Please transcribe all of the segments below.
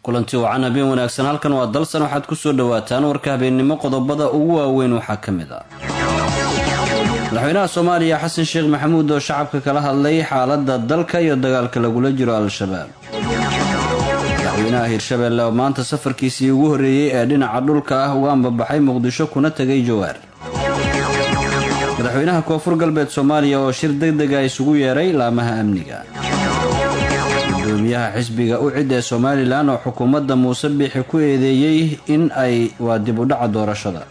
kulanti wacan habeen wanaagsan halkan waa dalsan waxaad ku soo dhowaataan warka habeennimo qodobada ugu waaweyn waxaa ka mid ah madaxweynaha soomaaliya xasan sheekh maxamuud oo shacabka kala hadlay xaaladda dalka iyo dagaalka lagula jiro al-shabaab madaxweynaha hirshabeelle oo maanta safarkiisii ugu horreeyey ee dhinaca dhulka ah uga ambabaxay muqdisho kuna tegay jawaar madaxweynaha koonfur galbeed soomaaliya oo shir deg dega isugu yeeray laamaha amniga gudoomiyaha xisbiga u cid ee somalilan oo xukuumadda muuse biixi ku eedeeyey in ay waa dib u dhaca doorashada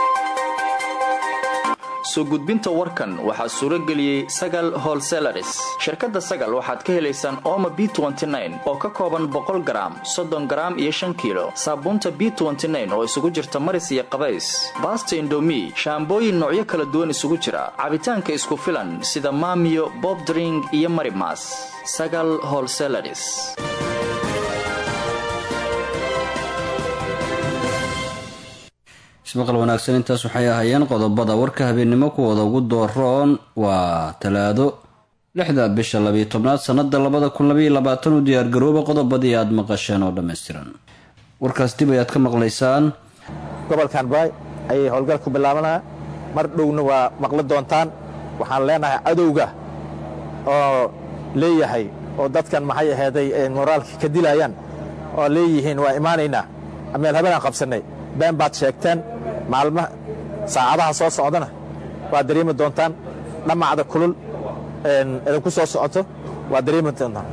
soo gudbinta warkan waxaa suuro geliyey sagal holselaris shirkadda sagal waxaad ka helaysaan ooma b oo ka kooban boqol garaam soddon garaam iyo shan kiilo saabuunta b oo isugu jirta maris iyo qabays baasta indomi shaambooyin noocyo kala duwan isugu jira cabitaanka isku filan sida maamiyo bobdring iyo marimas sagal holselaris ismaqal wanaagsan intaas waxay ahaayeen qodobada warka habeennimo kuwooda ugu dooroon waa talaado lixda bisha labiyo tobnaad sanada labada kun labaiyo labaatan u diyaargarooba qodobadii aada maqasheen oo dhammaystiran warkaas dib ayaad ka maqlaysaan gobolkan baay ayay howlgal ku bilaabanaa mar dhowna waa maqli doontaan waxaan leenahay cadowga oo leeyahay oo dadkan maxay aheeday moraalka ka dilayaan oo leeyihiin waa imaanaynaa meel habeenaan qabsannay been baad sheegteen maalma saacadaha soo socdana waad dareemi doontaan dhammacda kulul idinku soo socoto waad dareemi doontaan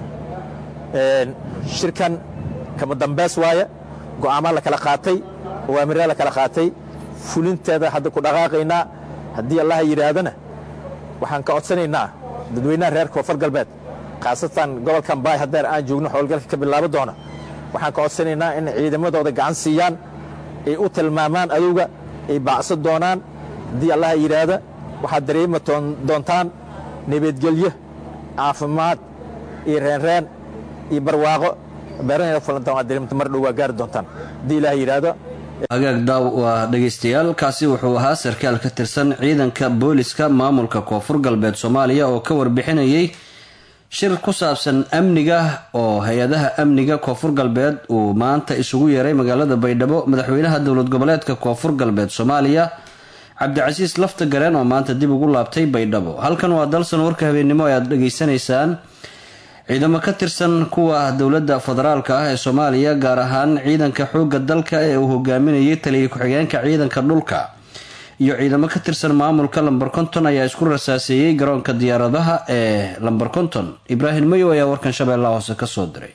shirkan kama dambays waaye go'aamaa la kala qaatay awaamiraa la kala qaatay fulinteeda hadda ku dhaqaaqaynaa haddii allaha yidhaahdana waxaan ka codsanaynaa dadweynaha reer koonfur galbeed khaasatan gobolkan baay haddeer aan joogno howlgalka ka bilaabo doona waxaan ka codsanaynaa in ciidamadooda gacan siiyaan ay u tilmaamaan adowga ay baacso doonaan haddii allaha yidhaahda waxaad dareemi doontaan nabadgelyo caafimaad iyo reenreen iyo barwaaqo beerahayna fulantaan waad dareemta mar dhow waa gaari doontaan haddii ilaha yidhaahdo hagaag daaw waa dhegaystayaal kaasi wuxuu ahaa sarkaal ka tirsan ciidanka booliska maamulka koonfur galbeed soomaaliya oo ka warbixinayay shir ku saabsan amniga oo hay-adaha amniga koonfur galbeed uu maanta isugu yeeray magaalada baydhabo madaxweynaha dowlad goboleedka koonfur galbeed soomaaliya cabdicasiis lafta gareen oo maanta dib ugu laabtay baydhabo halkan waa dalsan warka habeennimo ee aada dhegaysanaysaan ciidamo ka tirsan kuwa dowladda federaalka ah ee soomaaliya gaar ahaan ciidanka xoogga dalka ee uu hogaaminayay taliya ku-xigeenka ciidanka dhulka iyo ciidamo ka tirsan maamulka lamber konton ayaa isku rasaaseeyey garoonka diyaaradaha ee lamber konton ibraahim mayow ayaa warkan shabeellaha hoose kasoo diray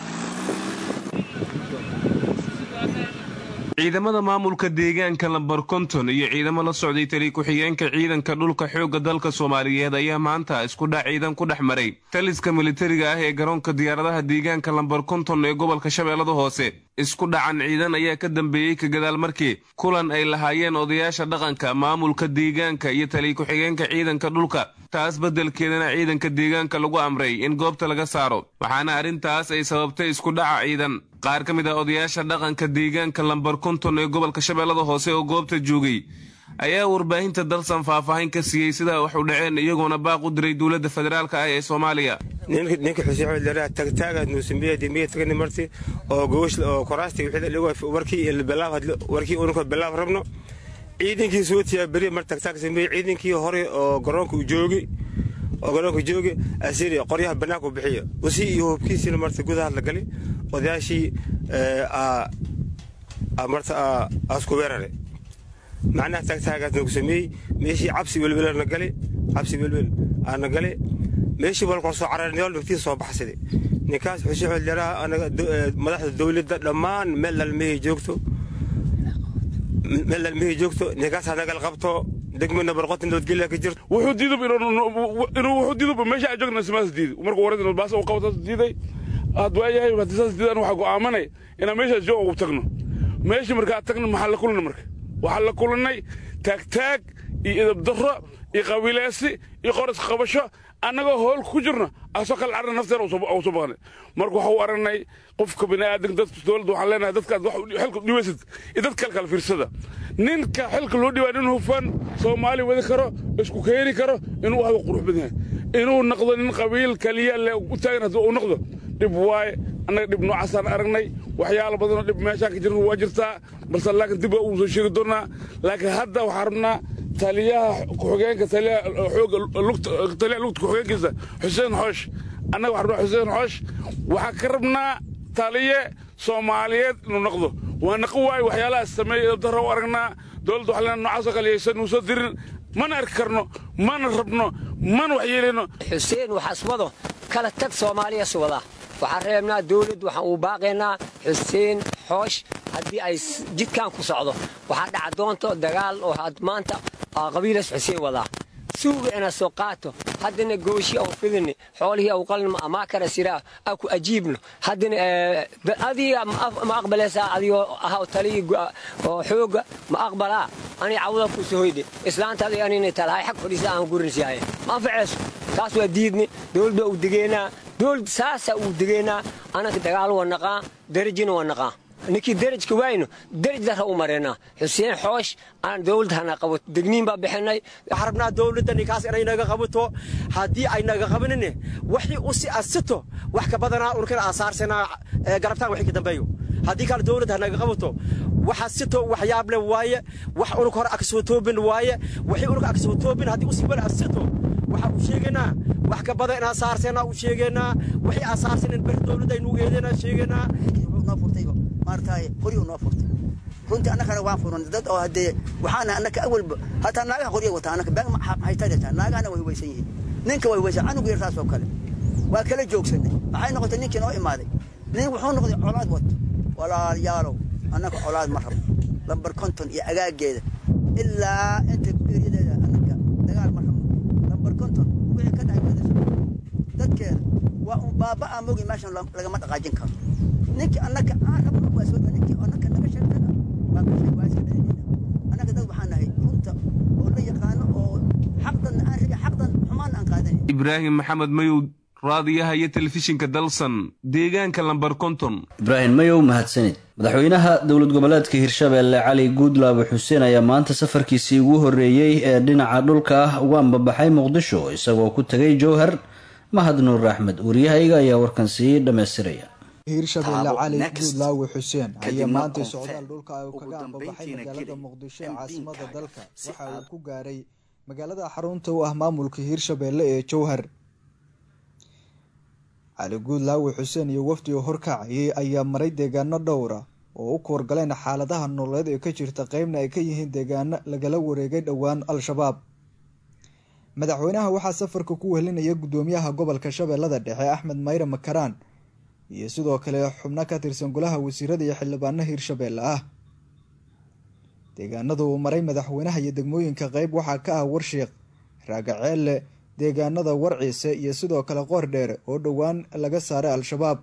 ciidamada maamulka deegaanka lambar konton iyo ciidamo la socday tali ku-xigeenka ciidanka dhulka xoogga dalka soomaaliyeed ayaa maanta isku dhac ciidan ku dhex maray taliska militariga ah ee garoonka diyaaradaha deegaanka lambar konton ee gobolka shabeellada hoose isku dhacan ciidan ayaa ka dambeeyey ka gadaal markii kulan ay lahaayeen odayaasha dhaqanka maamulka deegaanka iyo tali ku-xigeenka ciidanka dhulka taas beddelkeedana ciidanka deegaanka lagu amray in goobta laga saaro waxaana arrintaas ay sababtay isku dhaca ciidan qaar ka mid ah odayaasha dhaqanka deegaanka lambar konton ee gobolka shabeellada hoose oo goobta joogay ayaa warbaahinta dalsan faahfaahin ka siiyey sidaa wax u dhaceen iyagoona baaq u diray dowladda federaalka ah ee soomaaliya ninka xuseen tagtaaga nuusambiya dimiya tagani marti oo gogosh oo koraasti warkii warkii unka bilaab rabno ciidankii soo tiyaaberiya mar tagtaag sameeyey ciidankii hore oo garoonka u joogi oo garoonka joogi asiri qoryaha bannaanka bixiya usi iyo hubkiisiina marta gudaha la gali odayaashii marta asku weerare macnaha tagtaagaas nagu sameeyey meeshii cabsi welwelna gali cabsi welwel aana gali meeshii wal korsoo cararnyool naftiisa soo baxsaday ninkaas xuseen xildhiraha anaga madaxda dowladda dhammaan meel lalmihii joogto meel lalmihii joogto ninkaas hanagal qabto degmana barqota nabadgelya ka jirto wuxuu diidub inuu wuxuu diidub meesha aan joogna simaas diiday markuu wareed nabadbaasa uu qabataas diiday aad waayahay haddii saas diidaan waxaa go'aamanay inaan meeshaas joog ugu tagno meeshii markaa tagno maxaa la kulana marka waxaa la kulannay taagtaag iyo idabdarro iyo qabiilaysi iyo qoras qabasho annagoo hool ku jirno asoo kale carna nafteena u soo baqnay marka waxa u aragnay qofka bini'aadanka dadka dowladda waxaan leenahay dadkaad wax xilka dhibaysid iyo dad kale kala fiirsada ninka xilka loo dhibaa nin hufan soomaali wadi karo isku keeni karo inuu ahdo qurux badan yahay inuu noqdo nin qabiil kaliya le u taagan haddii uu noqdo dhib waaye annaga dhib noocaasaan aragnay waxyaala badanoo dhib meeshaan ka jirna waa jirtaa balse laakiin dib waa uu soo sheegi doonaa laakiin hadda waxaan rabnaa taliyaha ku-xigeenka taliyaha xooga lugta taliyaha lugta ku-xigeenkiisa xuseen xoosh annaga waxaan rabnaa xuseen xoosh waxaan ka rabnaa taliye soomaaliyeed inuu noqdo waa naqo waayo waxyaalahaas sameeyey dara u aragnaa dowladda waxaa leenahay noocaasoo kale yaysan nuu soo dirin mana arki karno mana rabno mana wax yeelayno xuseen waxaaswado kala tag soomaaliya suwada waxaan reebnaa dawladd waxaan uu baaqaynaa xuseen xoosh haddii ay jidkan ku socdo waxaa dhaca doonto dagaal oo maanta qabiilas xuseen wadaa suuga ina soo qaato haddana gooshi au fidini xoolihii au qalnimo amaa kara siraa a ku ajiibno haddana adiga ma aqbalaysaa adigoo ahaw talii oo xooga ma aqbalaa ani cawda ku sohoydhe islaanta adiga anina talahay xag fadhiisa aan gurinsiyahay ma anfacayso taas waa diidni dowlad baa uu degeynaa dowlad saasaa uu degeynaa anaka dagaal waa naqaa darajina waa naqaa ninkii derajka waayno deraj dara u mareynaa xuseen xoosh aan dowlad hana qabato degniin baa bixinay waxaan rabnaa dowladda ninkaas inay naga qabato haddii ay naga qabanine waxii u si asito wax ka badanaa unkana aasaarsanaa garabtaan wixii ka dambeeyo haddii kale dowladda ha naga qabato waxa sito waxyaab leh waaye wax unug hore aksoo toobin waaye wixii unug aksoo toobin haddii usi wala asito waxa uu sheegaynaa wax ka badan inaan saarsanaa uu sheegaynaa wixii aan saarsanin ber dowladda aynu eedanaa sheegaynaa maartaay qoryo noo furtay runtii annagana waan furan dad oo haddee waxaana annaka awalba hataa naagaha qoryo wataa annaka beeg maxay tagaysaa naagahana way hubaysan yihiin ninka way hubaysan canugu yar saas oo kale waa kala joogsanay maxay noqotay ninkii noo imaaday nin wuxuu noqday colaad wato walaalayaalow annaka colaad ma rabno lambar konton iyo agaaggeeda ilaa inta eeriyadeeda annaka dagaal ma rabno lambar konton wixii ka dhahay wadasha dadkeeda waa un baabaa mogi meeshan lagama dhaqaajin karo ninkii annaka aan rabno waa soo ninkii annaka naga sheegtana waa ka sheeg waa iska dhalinayna annaka dad waxaan nahay runta oo la yaqaano oo xaqdan aan rabi xaqdan xumaan aan qaadanayn ibraahim maxamed mayow raadiyaha iyo telefishinka dalsan deegaanka lambar konton ibraahim mayow mahadsanid madaxweynaha dowlad goboleedka hirshabeelle cali guudlaabo xuseen ayaa maanta safarkiisii ugu horreeyey ee dhinaca dhulka ah ugu ambabaxay muqdisho isagoo ku tegay jowhar mahad nuur axmed wariyahayga ayaa warkan sii dhammaystiraya hiirshabeelle cali guudlaawe xuseen ayaa maantay socdaal dhulka uu kaga ambabaxay magaalada muqdisho ee caasimada dalka waxa uu ku gaaray magaalada xarunta u ah maamulka hiirshabeelle ee jowhar cali guudlaawe xuseen iyo wafdiga horkacayay ayaa maray deegaano dhowra oo u kuwargaleen xaaladaha nololeed ee ka jirta qeybna ay ka yihiin deegaano lagala wareegay dhowaan al-shabaab madaxweynaha waxaa safarka ku wehelinaya guddoomiyaha gobolka shabeellada dhexe axmed mayre makaraan iyo sidoo kale xubno ka tirsan golaha wasiirada iyo xildhibaano hiirshabeelle ah deegaanada uu maray madaxweynaha iyo degmooyinka qeyb waxaa ka ah warshiiq raagaceelle deegaanada warciise iyo sidoo kale qoor dheere oo dhowaan laga saaray al-shabaab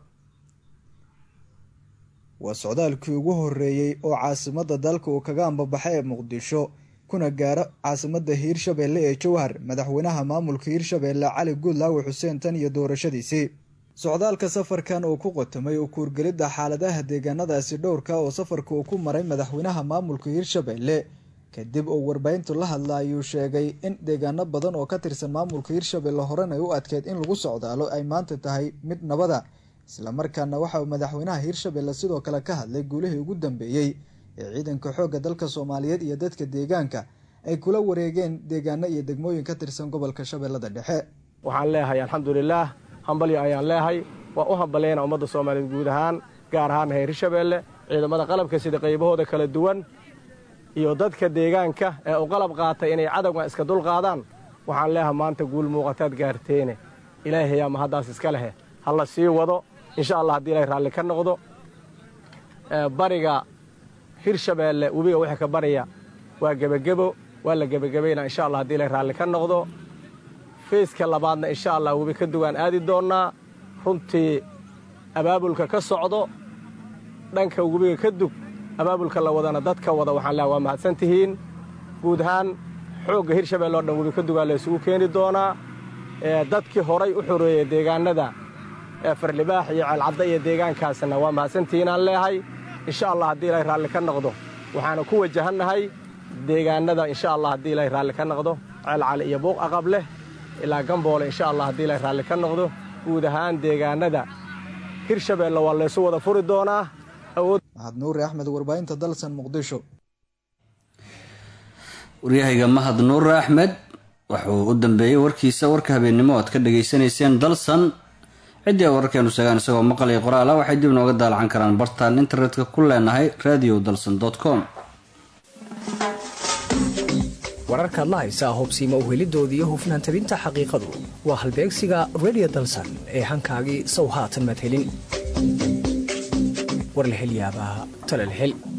waa socdaalkii ugu horeeyey oo caasimada dalka uu kaga ambabaxay ee muqdisho kuna gaaro caasimada hiirshabeelle ee jowhar madaxweynaha maamulka hiirshabeelle cali guudlaawe xuseen tan iyo doorashadiisii socdaalka safarkan uu ku qotamay u kuurgelidda xaaladaha deegaanadaasi dhowrka oo safarka uu ku maray madaxweynaha maamulka hiirshabeelle kadib uu warbaahintu la hadla ayuu sheegay in deegaano badan oo ka tirsan maamulka hiirshabeelle horena u adkeed in lagu socdaalo ay maanta tahay mid nabada islamarkaana waxa uu madaxweynaha hiirshabeelle sidoo kale ka hadlay guulihii ugu dambeeyey ee ciidanka xoogga dalka soomaaliyeed iyo dadka deegaanka ay kula wareegeen deegaano iyo degmooyin ka tirsan gobolka shabeellada dhexe waxaan leeyahay alxamdulilaah hambalyo ayaan leehay waa u hambaleyna ummadda soomaaliyeed guud ahaan gaar ahaan heer hirshabeelle ciidamada qalabka sida qaybahooda kala duwan iyo dadka deegaanka ee u qalab qaatay inay cadowga iska dulqaadaan waxaan leeyahay maanta guul muuqataad gaarteene ilaahayaa mahaddaas iska lehe ha la sii wado insha allah haddii ilaahay raalli ka noqdo bariga hirshabeelle webiga wixii ka barya waa gebagebo waa la gebagabaynaa insha allah haddii ilaahay raalli ka noqdo feyska labaadna insha allah webi ka duwaan aadi doonnaa runtii abaabulka ka socdo dhanka webiga ka dug abaabulka la wadana dadka wada waxaan leehay waa mahadsan tihiin guud ahaan xoogga hirshabeelle oo dhan webi ka dugaa la isugu keeni doonaa dadkii horay u xoreeyey deegaanada farlibaax iyo ceelcadda iyo deegaankaasna waa mahadsantihiinaan leehay insha allah haddii ilaahay raalli ka noqdo waxaana ku wajahannahay deegaanada insha allah haddii ilaahay raalli ka noqdo ceelcali iyo buuq aqab leh ilaa gamboole insha allah haddii ilaahay raalli ka noqdo guud ahaan deegaanada hirshabeelle waa laysu wada furi doonaa mahad nuuri axmed warbaahinta dalsan muqdisho waryahayga mahad nuur axmed wuxuu u dambeeyey warkiisa warka habeennimo oad ka dhageysanayseen dalsan ciddii a wararkeenu sheegaan isagoo maqal iyo qoraal ah waxay dib nooga daalacan karaan bartaan internetka ku leenahay radio dalsan com wararkaad la haysaa hubsiima uhelidoodii hufnaan tabinta xaqiiqadu waa halbeegsiga redio dalsan ee hankaagii sow haatan maad helin war la hel yaabaa talal hel